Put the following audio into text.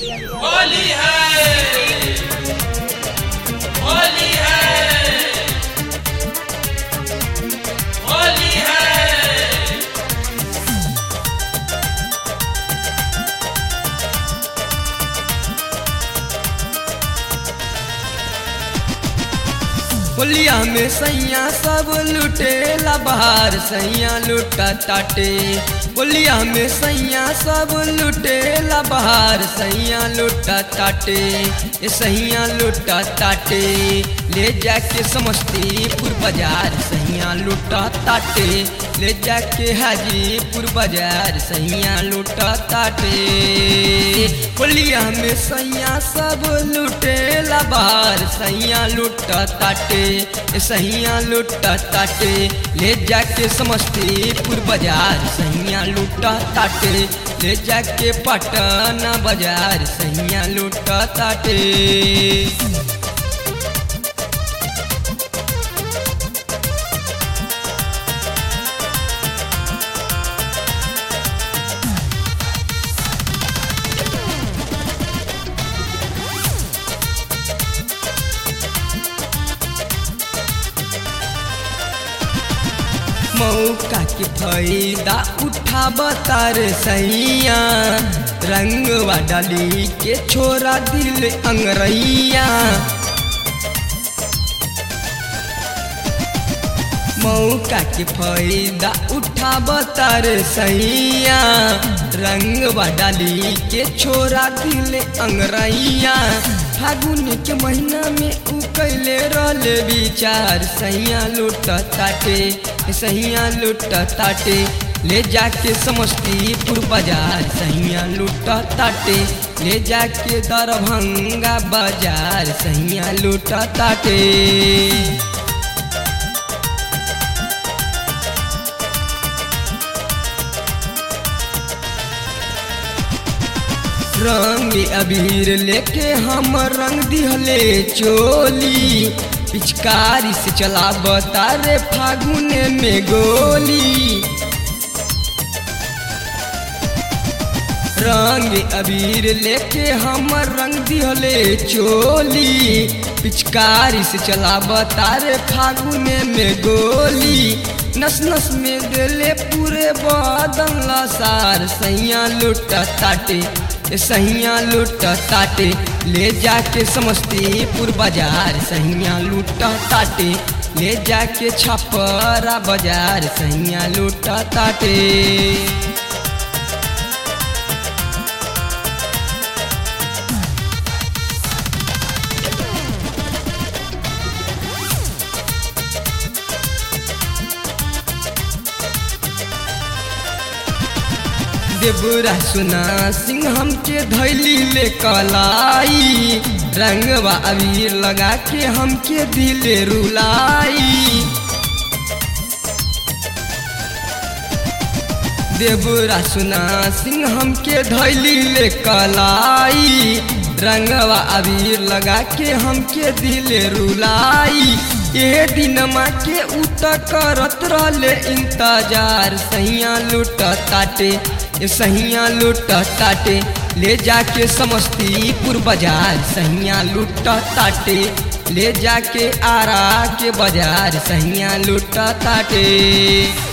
होली है होली है होली है होलिया में सैया सब लुटेला बाहर सैया लुटा ताटे होलिया में सैया सब लुटेला बाहर सैया लुटा ताटे ये सैया लुटा ताटे ले जाके समस्तीपुर बाजार सैया लुटा ताटे ले जाके हाजीपुर बाजार सैया लुटा ताटे होलिया में सैया सब लुटेला बाहर सैया लुटा ताटे ए सैया लुटा ताटे ले जाके समस्तीपुर बाजार सैया लुटा ताटे ले जाके पटना बाजार सैया लुटा ताटे मौका के फायदा उठा बतार सैया रंगवा डाली के छोरा दिल अंगरैया मौका के फायदा उठा बतार सैया रंगवा डाली के छोरा दिल अंगरैया फागुन के महीना में उ कैले रहले विचार सैया लुट ताटे सैया लुट ताटे ले जाके समस्तीपुर बाजार सैया लुट ताटे ले जाके दरभंगा बाजार सैया लुट ताटे रंग अबीर लेके हम रंग दिहले चोली पिचकारी से चला बतारे फागुन में गोली रंग अबीर लेके हम रंग दिहले चोली पिचकारी से चला बतारे फागुन में गोली नस नस में दिले पूरे बदन लसार सैया लुट ताटे सैया लुट ताटे ले जाके समस्तीपुर बाजार सैया लुट ताटे ले जाके छपरा बाजार सैया लुट ताटे देवरा सुना सिंह हमके धैली ले कलाई रंगवा अबीर लगा के हमके दिले रुलाई देवरा सुना सिंह हमके धैली ले कलाई रंगवा अबीर लगा के हमके दिले रुलाई ये दिन माँ के उत करत रहले इंतजार सैया लुट ताटे ये सैया लुट ताटे ले जाके समस्तीपुर बाजार सैया लुट ताटे ले जाके आरा के बाजार सैया लुट ताटे